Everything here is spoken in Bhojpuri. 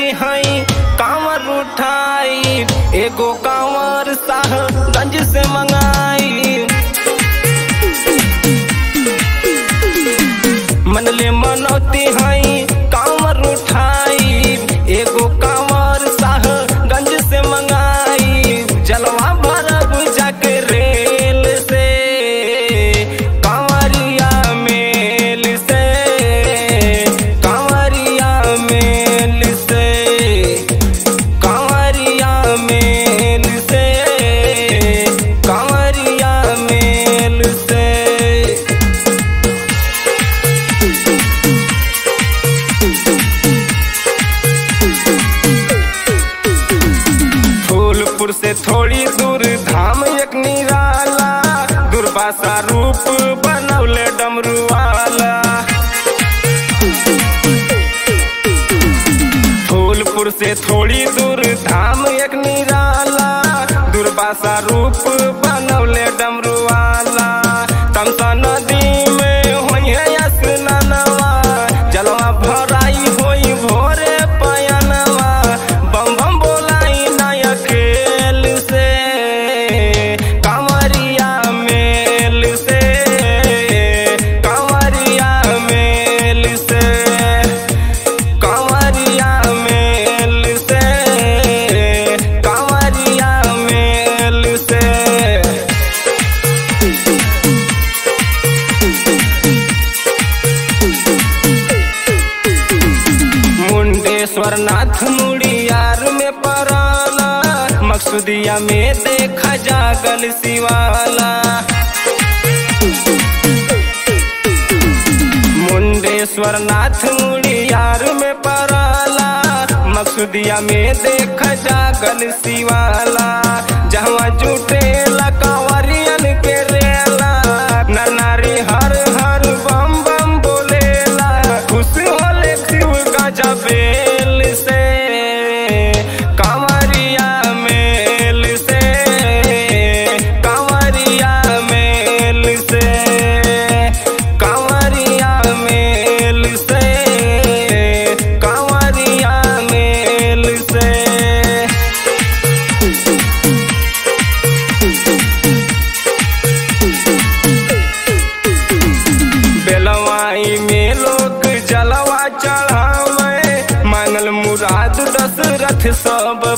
मनौती हई कांवर उठाई एगो कांवर साहगंज से मंगाई मनले मनौती हई कांवर उठाई एगो कांवर साहगंज से मंगाई जलवा भरब जाके रेल से कांवरिया मेल से कांवरिया मेल से कांवरिया मेल से कांवरिया मेल से फूलपुर से थोड़ी दूर धाम एक निराला दुर्वासा रूप बनौले डमरू वाला फूलपुर से थोड़ी दूर धाम एक निराला दुर्वासा रूप बनौले डमरू वाला तमसा नदी में होइहे स्नानवा जलवा भराई होई भोरे पयनवा बम बम बोलाई नया खेल से कांवरिया मेल से कांवरिया मेल से कांवरिया मेल से कांवरिया मेल से मुंडेश्वर नाथ मुड़ियार में पराला मकसूदिया में देखा जागल शिवाला मुंडेश्वर नाथ मुड़ियार में पराला मकसूदिया में देखा जागल शिवाला जहाँ जुटेला कंवरियन के रेला ननारी हर हर बम बम बोलेला खुश होले शिव गजा बेल से कांवरिया मेल से कांवरिया मेल से कांवरिया मेल से कांवरिया मेल से बेलवाई में लोग जलवा चढ़ावे मांगल मुराद दशरथ सब